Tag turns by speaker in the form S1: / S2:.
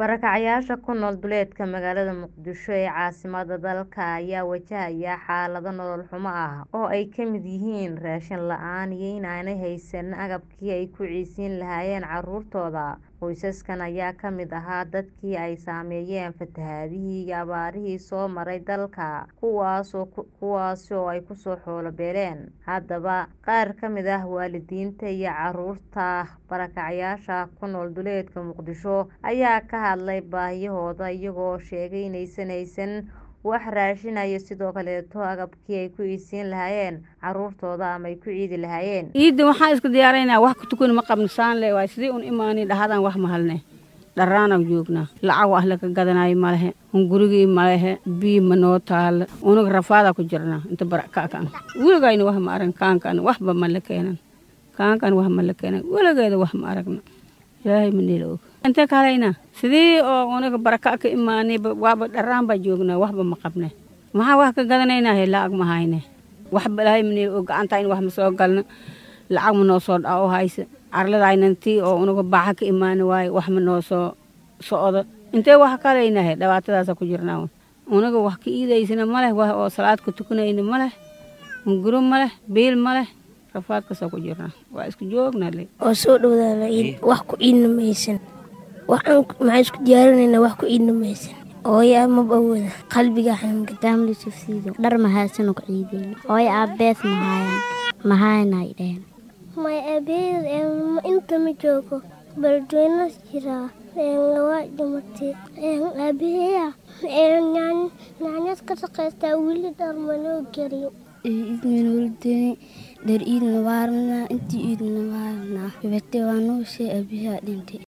S1: Barakacayaasha ku nool duleedka magaalada Muqdisho ee caasimadda dalka ayaa wajahaya xaalado nolol xumo ah oo ay ka mid yihiin raashin la'aan iyo in aanay haysan agabkii ay ku ciidsiin lahaayeen carruurtooda. Qoysaskan ayaa ka mid ahaa dadkii ay saameeyeen fatahaadihii iyo abaarihii soo maray dalka, kuwaas oo ay ku soo xoolo beeleen. Haddaba, qaar ka mid ah waalidiinta iyo carruurta barakacayaasha ku nool duleedka Muqdisho ayaa ka hadlay baahiyahooda iyagoo sheegay inaysan haysan wax raashin ah iyo sidoo kaleeto agabkii ay ku ciidsiin lahaayeen carruurtooda ama ay ku ciidi lahaayeen.
S2: ciidda waxaan iska diyaarinaynaa wax ku tukana ma qabno saan le waay sidii un imaanay dhahadan wax ma halne dharraanaan joognaa lacag wax laga gadanayo ma lehe hungurigii ma lehe biyo ma noo taalo unaga rafaadaa ku jirnaa inta barakackan weligayna wax ma arag kaankan waxba ma la keenan kaankan wax ma la keenan weligeeda wax ma aragna ilaahay ma nila og intee ka halaynaa sidii oo unaga barakac ka imaanay waaba dharraan baa joognaa waxba ma qabne maxaa wax ka gadanaynaa he lacag ma hayne waxba ilaahay ma nila og gacanta in wax ma soo galno lacag ma noo soo dhaco hayse carladaynan tii oo unaga baaxa ka imaani waaye wax ma noo soo socdo intee wax ka halaynaa he dhibaatadaasa ku jirnaa unaga wax ka iidaysana ma leh wax oo salaad ka tukanayna ma leh hunguro ma leh biil ma leh rafaadkaasoo ku jirnaa waa isku joognaa le
S3: oo soo dhowdaana ciid wax ku ciidna maysan waxaan maxaan isku diyaarinaynaa wax ku ciidna maysan hooyo amaba awooda qalbiga xanuun
S4: kitaamli sufsiido dhar mahaysano ku ciideen hooyo aabees mahaayaan mahayanay dheheen
S5: may aabeed inta ma joogo baldweynas jiraa waa dhimatay aabaheya nyaanyad ka shaqaystaa weli dhar manoo gelin
S4: idmanoldeeni dhar iidna waarnaa intii iidna waarnaa bibate waa noo shee aabahaa dhintay